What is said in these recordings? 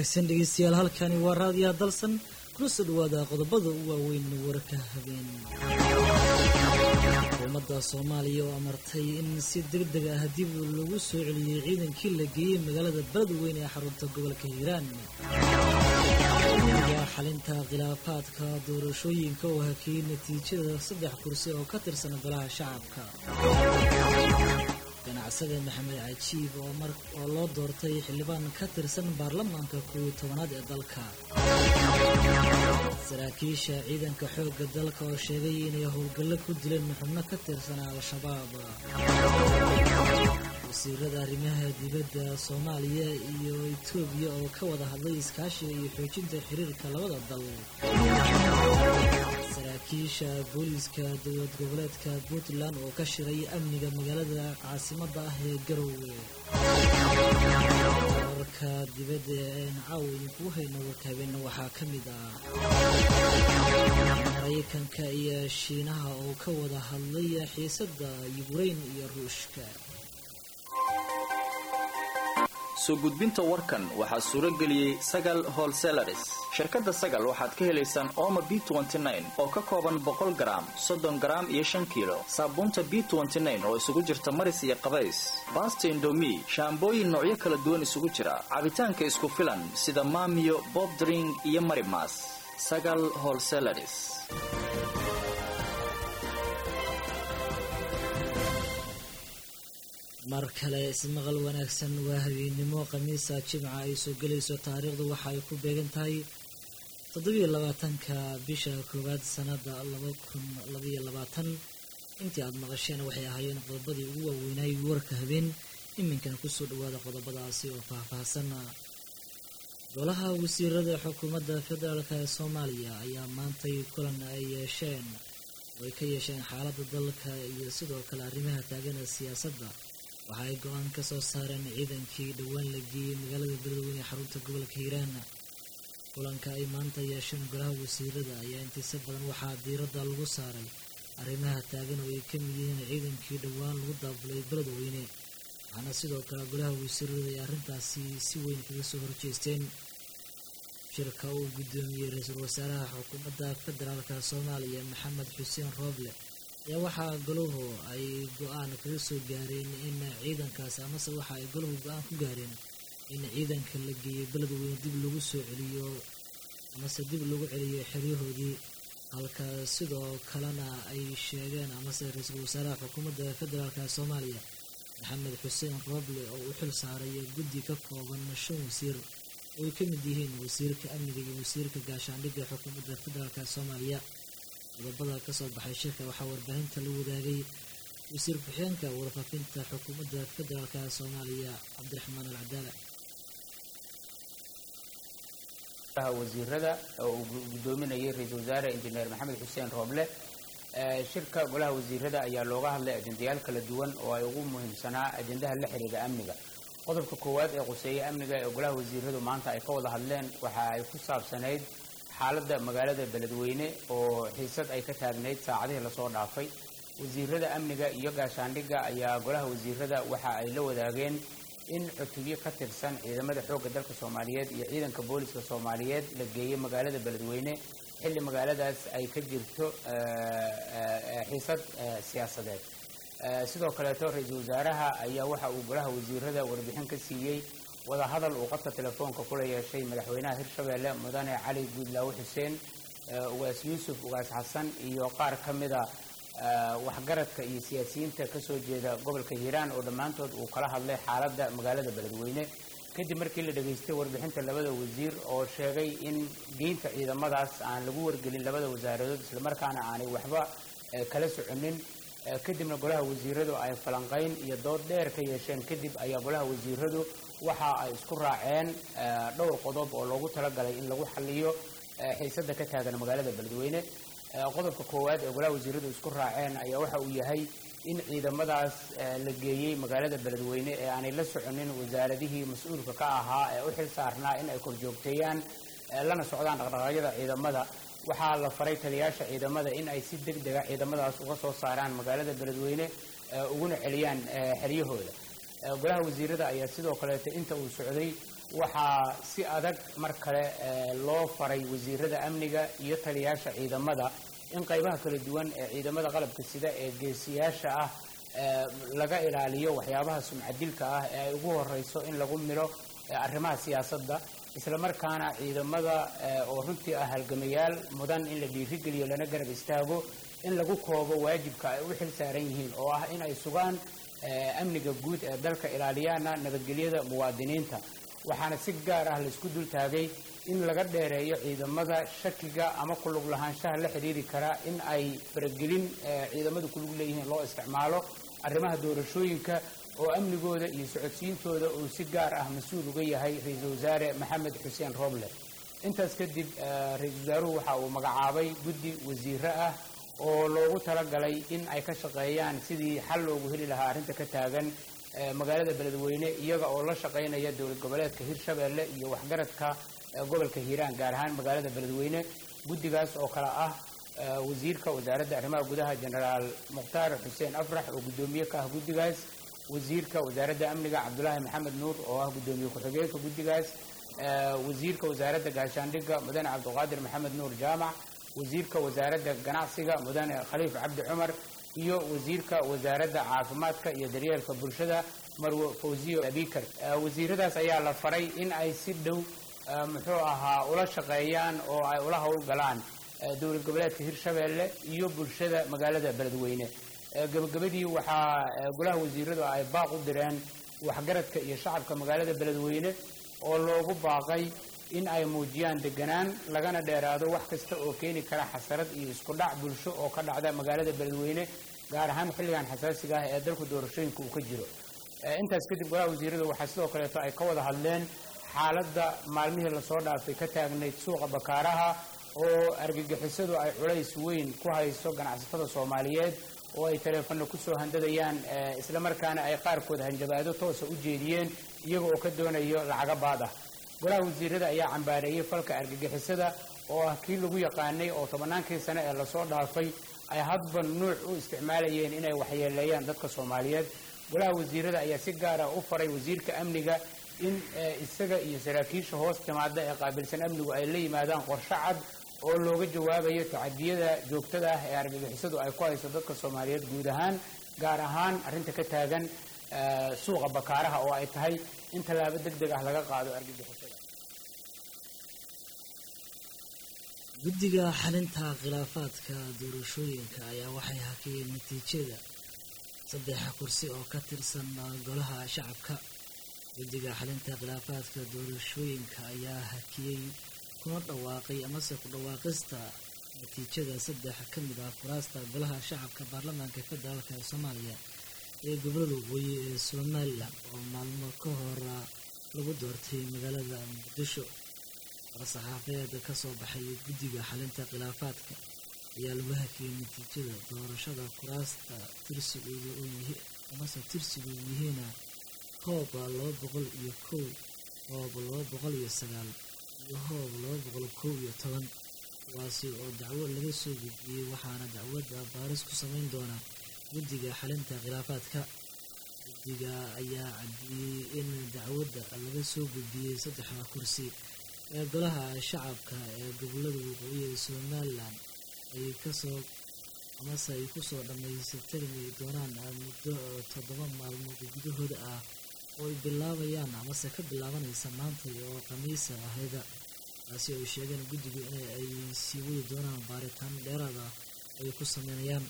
wanaagsan dhegeystayaal halkani waa raadiyaha dalsan kuna soo dhawaada qodobada u waaweyn warka habeen xukuumadda soomaaliya oo amartay in si deg deg ah dib lagu soo celiyey ciidankii la geeyey magaalada beledweyne ee xarunta gobolka hiiraan yaa xalinta khilaafaadka doorashooyinka oo hakiyey natiijada saddex kursi oo ka tirsan golaha shacabka ganacsade maxamed cajiib oo loo doortay xildhibaan ka tirsan baarlamaanka kooiyo tobanaad ee dalka saraakiisha ciidanka xoogga dalka oo sheegay inay howlgallo ku dileen xubno ka tirsan al-shabaab wasiirada arrimaha dibadda soomaaliya iyo etoobiya oo ka wada hadlay iskaashiga iyo xoojinta xiriirka labada dal saraakiisha booliiska dowlad goboleedka puntland oo ka shiray amniga magaalada caasimadda ah ee garowe warka dibadda ee caawa idinkuu hayno warka habeenna waxaa ka mid ah maraykanka iyo shiinaha oo ka wada hadlay xiisadda yukrain iyo ruushka soo gudbinta warkan waxaa suuro geliyey sagal holselaris shirkadda sagal waxaad ka helaysaan ooma b oo ka kooban boqol garaam soddon garaam iyo shan kiilo saabuunta b oo isugu jirta maris iyo qabays baasta indomi shaambooyin noocyo kala duwan isugu jira cabitaanka isku filan sida maamiyo bobdring iyo marimas sagal holselaris mar kale ismaqal wanaagsan waa habeennimo khamiisa jimca ay soo gelayso taariikhdu waxa ay ku beegan tahay toddobiyo labaatanka bisha koowaad sanada laba kun labaiyo labaatan intii aada maqasheen waxay ahaayeen qodobadii ugu waaweynay warka habeen iminkana kusoo dhawaada qodobadaasi oo faahfaahsan golaha wasiirada xukuumadda federaalk ee soomaaliya ayaa maantay kulan ay yeesheen oo ay ka yeesheen xaaladda dalka iyo sidoo kale arrimaha taagana siyaasadda waxa ay go-aan ka soo saareen ciidankii dhowaan la geeyey magaalada beledweyne ee xarunta gobolka hiiraan kulanka ay maanta yeesheen golaha wasiirada ayaa intiisa badan waxaa diiradda lagu saaray arrimaha taagan oo ay ka mid yihiin ciidankii dhowaan lagu daabulay beledweyne waxaana sidoo kale golaha wasiirada ay arrintaasi si weyn kaga soo horjeesteen shirka uu guddoomiyey ra-iisul wasaaraha xukuumadda federaalk soomaaliya maxamed xuseen rooble ayaa waxaa golahu ay go-aan kaga soo gaareen in ciidankaasi amase waxa ay golahu go-aan ku gaareen in ciidanka la geeyey beledweyne dib lagu soo celiyo amase dib lagu celiyo xeryahoodii halka sidoo kalena ay sheegeen amase ra-iisul wasaaraha xukuumadda federaalk soomaaliya maxamed xuseen rooble oo u xil saaray guddi ka kooban shan wasiir oo ay ka mid yihiin wasiirka amniga iyo wasiirka gaashaandhigga xukuumadda federaalk soomaaliya qodobada ka soo baxay shirka waxaa warbaahinta la wadaagay wasiir ku-xigeenka warfaafinta xukuumadda federaalk soomaaliya cabdiraxmaan al cadaala wasiirada oo uu guddoominayay ra-iisul wasaare injineer maxamed xuseen rooble shirka golaha wasiirada ayaa looga hadlay ajendayaal kala duwan oo ay ugu muhiimsanaa ajendaha la xiriira amniga qodobka koowaad ee quseeya amniga ee golaha wasiiradu maanta ay ka wada hadleen waxa ay ku saabsanayd xaaladda magaalada beledweyne oo xiisad ay ka taagnayd saacadihii lasoo dhaafay wasiirada amniga iyo gaashaandhigga ayaa golaha wasiirada waxa ay la wadaageen in cutubyo ka tirsan ciidamada xoogga dalka soomaaliyeed iyo ciidanka booliska soomaaliyeed la geeyey magaalada beledweyne xilli magaaladaas ay ka jirto xiisad siyaasadeed sidoo kaleeto ra-iisul wasaaraha ayaa waxa uu golaha wasiirada warbixin ka siiyey wadahadal uu qadka telefoonka kula yeeshay madaxweynaha hirshabeelle mudane cali guudlaawe xuseen ugaas yuusuf ugaas xasan iyo qaar ka mida waxgaradka iyo siyaasiyiinta kasoo jeeda gobolka hiiraan oo dhammaantood uu kala hadlay xaaladda magaalada beledweyne kadib markii la dhegaystay warbixinta labada wasiir oo sheegay in geynta ciidamadaas aan lagu wargelin labada wasaaradood islamarkaana aanay waxba kala soconin kadibna golaha wasiiradu ay falanqayn iyo dood dheer ka yeesheen kadib ayaa golaha wasiiradu waxa ay isku raaceen dhowr qodob oo loogu talagalay in lagu xaliyo xiisada ka taagan magaalada beledweyne qodobka koowaad ee golaha wasiiradu isku raaceen ayaa waxa uu yahay in ciidamadaas la geeyey magaalada beledweyne ee aanay la soconin wasaaradihii mas-uulka ka ahaa ee u xil saarnaa in ay korjoogteeyaan lana socdaan dhaqdhaqaaqyada ciidamada waxaa la faray taliyaasha ciidamada in ay si deg dega ciidamadaas uga soo saaraan magaalada beledweyne uguna celiyaan xeryahooda golaha wasiirada ayaa sidoo kaleeto inta uu socday waxaa si adag mar kale loo faray wasiirada amniga iyo taliyaasha ciidamada in qaybaha kala duwan ee ciidamada qalabka sida ee geesiyaasha ah laga ilaaliyo waxyaabaha sumcadilka ah ee ay ugu horeyso in lagu milo arrimaha siyaasadda islamarkaana ciidamada oo runtii ah halgamayaal mudan in la dhiirigeliyo lana garab istaago in lagu koobo waajibka ay u xil saaran yihiin oo ah in ay sugaan amniga guud ee dalka ilaaliyaana nabadgelyada muwaadiniinta waxaana si gaar ah laisku dul taagay in laga dheereeyo ciidamada shakiga ama kulug lahaanshaha la xidhiiri kara in ay faragelin ciidamadu kulug leeyihiin loo isticmaalo arrimaha doorashooyinka oo amnigooda iyo socodsiintooda uu si gaar ah mas-uul uga yahay ra-iisul wasaare maxamed xuseen roble intaas kadib ra-iisul wasaaruhu waxa uu magacaabay guddi wasiiro ah oo loogu talagalay in ay ka shaqeeyaan sidii xal loogu heli lahaa arrinta ka taagan magaalada beledweyne iyaga oo la shaqaynaya dowlad goboleedka hirshabeelle iyo waxgaradka gobolka hiiraan gaar ahaan magaalada beledweyne guddigaas oo kale ah wasiirka wasaaradda arrimaha gudaha jenaraal mukhtaar xuseen afrax oo guddoomiye ka ah guddigaas wasiirka wasaaradda amniga cabdulaahi maxamed nuur oo ah guddoomiye ku-xigeenka guddigaas wasiirka wasaaradda gaashaandhigga mudane cabdiqaadir maxamed nuur jaamac wasiirka wasaaradda ganacsiga mudane khaliif cabdi cumar iyo wasiirka wasaaradda caafimaadka iyo daryeelka bulshada marwe fawziyo abikar wasiiradaas ayaa la faray in ay si dhow muxuu ahaa ula shaqeeyaan oo ay ula howlgalaan dowlad goboleedka hirshabeelle iyo bulshada magaalada beledweyne gabagabadii waxaa golaha wasiiradu ay baaq u direen waxgaradka iyo shacabka magaalada beledweyne oo loogu baaqay in ay muujiyaan deganaan lagana dheeraado wax kasta oo keeni kara xasarad iyo isku dhac bulsho oo ka dhacda magaalada beledweyne gaar ahaan xilligan xasaasiga ah ee dalku doorashooyinka uu ka jiro intaas kadib golaha wasiiradu waxaa sidoo kaleeto ay ka wada hadleen xaaladda maalmihii lasoo dhaafay ka taagnayd suuqa bakaaraha oo argagixisadu ay culays weyn ku hayso ganacsatada soomaaliyeed oo ay taleefano kusoo handadayaan islamarkaana ay qaarkood hanjabaado toosa u jeediyeen iyaga oo ka doonayo lacaga baad ah golaha wasiirada ayaa cambaareeyey falka argagixisada oo ah kii lagu yaqaanay oo tobannaankii sane ee lasoo dhaafay ay hadba nuuc u isticmaalayeen inay waxyeeleeyaan dadka soomaaliyeed golaha wasiirada ayaa si gaara u faray wasiirka amniga in isaga iyo saraakiisha hoos timaada ee qaabilsan amnigu ay la yimaadaan qorshe cad oo looga jawaabayo tacadiyada joogtada ah ee argagixisadu ay ku hayso dadka soomaaliyeed guud ahaan gaar ahaan arrinta ka taagan suuqa bakaaraha oo ay tahay in tallaabo deg deg ah laga qaado argagixisada guddiga xalinta khilaafaadka doorashooyinka ayaa waxay hakiyeen natiijada saddex kursi oo ka tirsan golaha shacabka guddiga xalinta khilaafaadka doorashooyinka ayaa hakiyey kuna dhawaaqay amase ku dhawaaqista natiijada saddex ka mid ah kuraasta golaha shacabka baarlamaanka federaalk ee soomaaliya ee gobolada waqooyi ee somalilan oo maalmo ka hor lagu doortay magaalada muqdisho war-saxaafeed ka soo baxay guddiga xalinta khilaafaadka ayaa lagu hakiyey natiijada doorashada kuraasta tirsigooda oo yihi amase tirsigu yihiina hoob laba boqol iyo kow hoob laba boqol iyo sagaal iyo hoob laba boqol kow iyo toban kuwaasi oo dacwo laga soo gudbiyey waxaana dacwadda baaris ku samayn doona guddiga xalinta khilaafaadka guddiga ayaa caddeeyey in dacwadda laga soo gudbiyey saddexda kursi ee golaha shacabka ee gobolada waqooyi ee somalilan ay kasoo amase ay kusoo dhammaystirmi doonaan muddo toddoba maalmood gudahooda ah oo ay bilaabayaan amase ka bilaabanaysa maanta oo khamiisa ahayda taasi ay sheegeen guddigu in ay sii wadi doonaan baaritaan dheeraada ay ku sameynayaan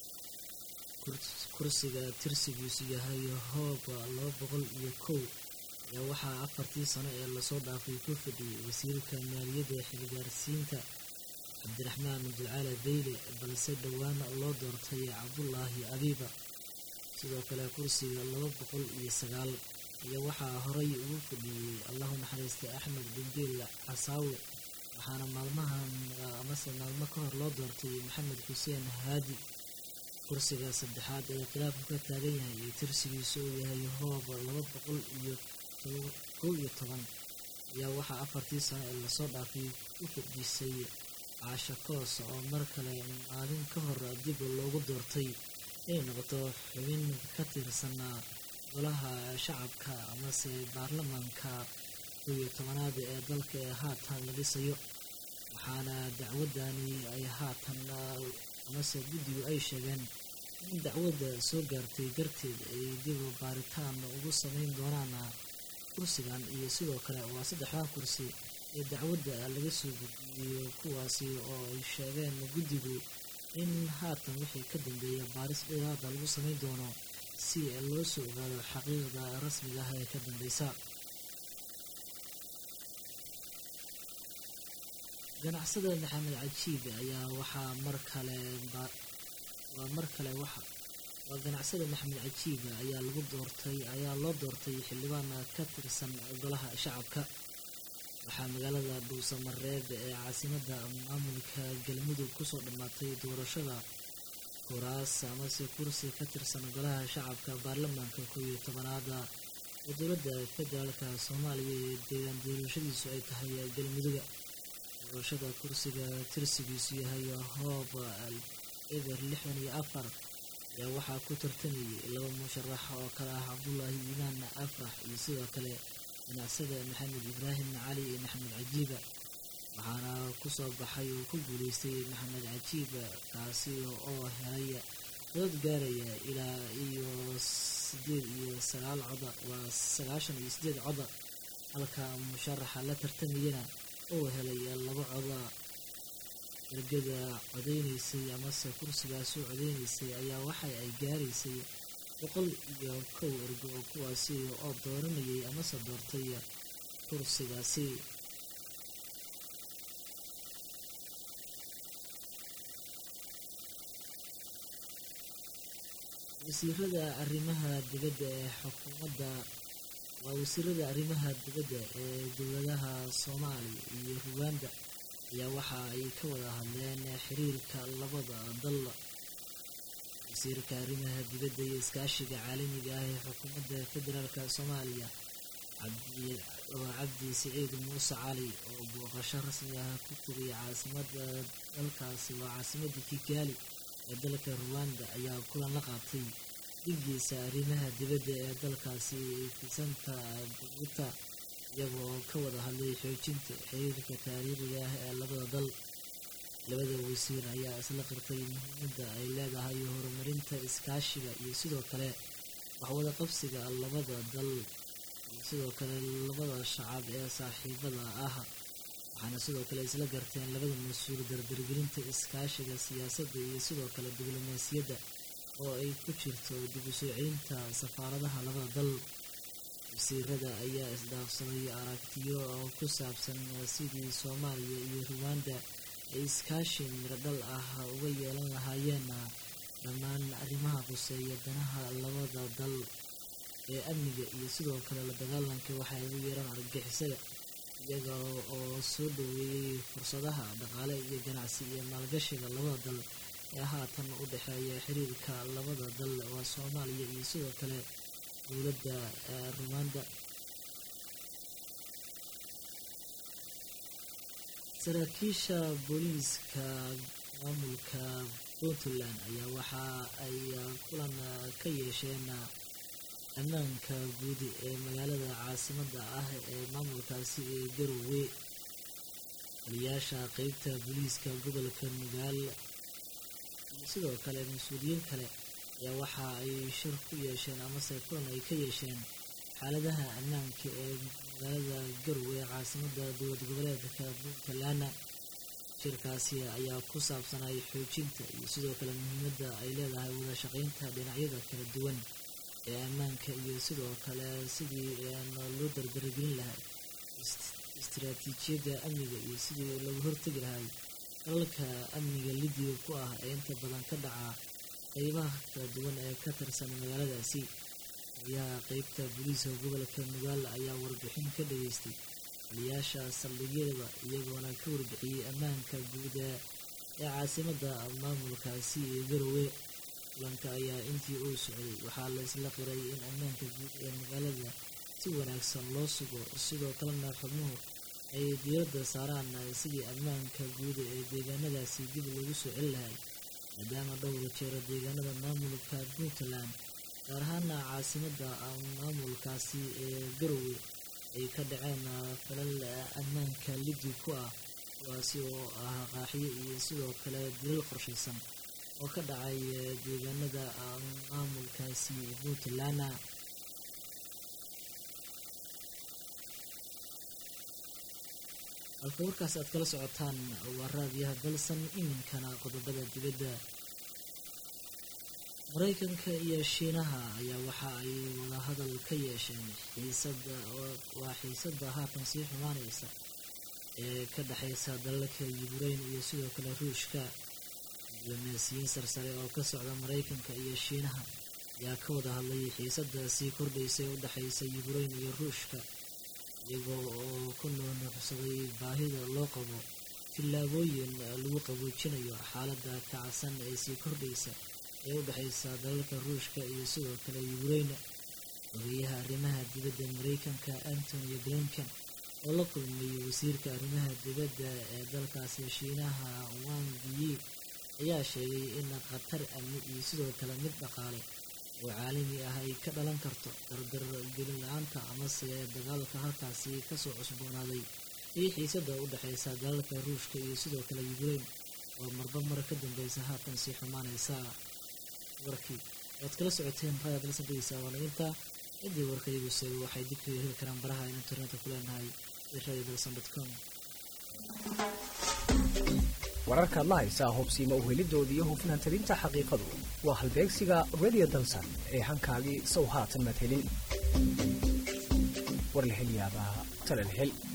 kursiga tirsigiisu yahay hoob laba boqol iyo kow ayaa waxaa afartii sano ee lasoo dhaafay ku fadhiyey wasiirka maaliyadda xilgaarsiinta cabdiraxmaan abdulcaala beyle balse dhowaana loo doortay cabdulaahi abiiba sidoo kale kursiga laba boqol iyo sagaal ayaa waxaa horay ugu fadhiyey allahu naxariistay axmed bindeel casaawe waxaana maalmahan amase maalmo ka hor loo doortay maxamed xuseen haadi kursiga saddexaad ee khilaafku ka taagan yahay iyo tirsigiisa uu yahay hoob laba boqol iyo kow iyo toban ayaa waxaa afartii sano ee lasoo dhaafay u fadhiisay caasha koos oo mar kale maalin ka hor dib loogu doortay inay noqoto xubin ka tirsan golaha shacabka amase baarlamaanka kow iyo tobanaad ee dalka ee haatan la dhisayo waxaana dacwadani ay haatan amase guddigu ay sheegeen in dacwadda soo gaartay darteed ay dib baaritaan ugu sameyn doonaan kursigan iyo sidoo kale waa saddexdaa kursi ee dacwadda laga soo gudbiyey kuwaasi oo ay sheegeen guddigu in haatan wixii ka dambeeya baaris dheeraada lagu sameyn doono si loo soo ogaado xaqiiqda rasmiga ah ee ka dambeysa ganacsada maxamed cajiib ayaa waxaa mar kale waa mar kale waxa waa ganacsada maxamed cajiib ayaa lagu doortay ayaa loo doortay xildhibaan ka tirsan golaha shacabka waxaa magaalada dhuusamareeb ee caasimadda maamulka galmudug kusoo dhammaatay doorashada kuraas amase kursi ka tirsan golaha shacabka baarlamaanka kow iyo tobanaada ee dowladda federaalka soomaaliya ee deegaan doorashadiisu ay tahay galmuduga doorashada kursiga tirsigiisu yahay hoob eber lixdan iyo afar ayaa waxaa ku tartamayay laba musharax oo kale ah cabdulaahi iimaan afrax iyo sidoo kale ganacsada maxamed ibraahim cali iyo maxamed cajiiba waxaana kusoo baxay oo ku guuleystay maxamed cajiiba kaasi oo helay codad gaaraya ilaa iyo sideed iyo sagaal coda waa sagaashan iyo sideed coda halka musharaxa la tartamayana oo helay laba coda ergada codeynaysay amase kursigaas u codeynaysay ayaa waxa ay gaaraysay boqol iyo kow ergo oo kuwaasi oo dooranayay amase doortay kursigaasi wasiirada arrimaha dibadda ee xukuumadda waa wasiirada arrimaha dibadda ee dowladaha soomaaliya iyo ruwanda ayaa waxa ay ka wada hadleen xiriirka labada dal wasiirka arrimaha dibadda iyo iskaashiga caalamiga ah ee xukuumadda federaalka soomaaliya oo cabdi siciid muuse cali oo booqasho rasmi ah ku tegay caasimada dalkaasi waa caasimadda kigaali ee dalka ruwanda ayaa kulan la qaatay dhigiisa arrimaha dibadda ee dalkaasi fisanta buguta iyagoo ka wada hadlay xoojinta xiriirka taariikhiga ah ee labada dal labada wasiir ayaa isla qirtay muhiimadda ay leedahay horumarinta iskaashiga iyo sidoo kale waxwada qabsiga labada dal iyo sidoo kale labada shacab ee saaxiibada ah waxaana sidoo kale isla garteen labada mas-uul dardargelinta iskaashiga siyaasadda iyo sidoo kale diblomaasiyadda oo ay ku jirto dib u soo celinta safaaradaha labada dal wasiirada ayaa isdhaafsaday aragtiyo oo ku saabsan sidii soomaaliya iyo ruwanda ay iskaashi miradhal ah uga yeelan lahaayeen dhammaan arrimaha quseeya danaha labada dal ee amniga iyo sidoo kale la dagaalanka waxay ugu yeeraan argagixisada iyaga oo soo dhoweeyey fursadaha dhaqaale iyo ganacsi iyo maalgashiga labada dal ee haatan u dhexeeya xiriirka labada dal waa soomaaliya iyo sidoo kale dowladda ruwanda saraakiisha booliiska maamulka puntland ayaa waxa ay kulan ka yeesheen ammaanka guud ee magaalada caasimadda ah ee maamulkaasi ee garowe taliyaasha qeybta booliiska gobolka nugaal iyo sidoo kale mas-uuliyiin kale ayaa waxa ay shir ku yeesheen amase kulan ay ka yeesheen xaaladaha ammaanka ee magaalada garowe ee caasimadda dowlad goboleedka puntland shirkaasi ayaa ku saabsanay xoojinta iyo sidoo kale muhiimadda ay leedahay wada shaqeynta dhinacyada kala duwan ee ammaanka iyo sidoo kale sidii loo dardargelin lahay istiraatiijiyadda amniga iyo sidii lagu hortegi lahay dalalka amniga lidiga ku ah ee inta badan ka dhaca qeybaha kala duwan ee ka tirsan magaaladaasi taliyaha qeybta booliiska gobolka nugaal ayaa warbixin ka dhageystay taliyaasha saldhigyada iyagoona ka warbixiyey ammaanka guud ee caasimadda maamulkaasi ee garowe kulanka ayaa intii uu socday waxaa la isla qiray in ammaanka guud ee magaalada si wanaagsan loo sugo sidoo kalena xubnuhu ay diiradda saaraan sidii ammaanka guud ee deegaanadaasi dib loogu soo celi lahay maadaama dhowra jeero deegaanada maamulka puntland gaar ahaana caasimadda maamulkaasi ee garowe ay ka dhaceen falal ammaanka liddi ku ah kuwaasi oo ah qaaxiyo iyo sidoo kale dilal qorshaysan oo ka dhacay deegaanada maamulkaasi puntland halka warkaas aad kala socotaan waa raadiyaha dalsan iminkana qodobada dibadda maraykanka iyo shiinaha ayaa waxa ay wadahadal ka yeesheen xiisada waa xiisada haatan sii xumaanaysa ee ka dhexaysa dalalka yukrain iyo sidoo kale ruushka diblomaasiyiin sarsare oo ka socda maraykanka iyo shiinaha ayaa ka wada hadlay xiisada sii kordhaysa ee u dhexaysa yukrain iyo ruushka iyagoo oo ku nuunuuxsaday baahida loo qabo tillaabooyin lagu qaboojinayo xaaladda kacsan ee sii kordhaysa ee u dhexaysa dalalka ruushka iyo sidoo kale yukrain ogeyaha arrimaha dibadda maraykanka antony blinken oo la kulmay wasiirka arrimaha dibadda ee dalkaasi shiinaha wang yi ayaa sheegay in khatar amni iyo sidoo kale mid dhaqaale oo caalami ah ay ka dhalan karto dardar gelin la-aanta amase dagaalka halkaasi kasoo cusboonaaday iyo xiisada u dhexaysa dalalka ruushka iyo sidoo kale yukrain oo marba mar ka dambeysa haatan sii xumaanaysa warkii waad kala socoteen raadiad la saldhigaysa waanaginta ciddii warkaygu seego waxay dib kaga heli karaan baraha in internetka ku leenahay ee radio dalsan dot com wararkaad la haysaa hubsiima uhelidooda iyo hufnaan tabinta xaqiiqadu waa halbeegsiga radio dalsan ee hankaagii sow haatan madhelin war la hel yaabaa talal hel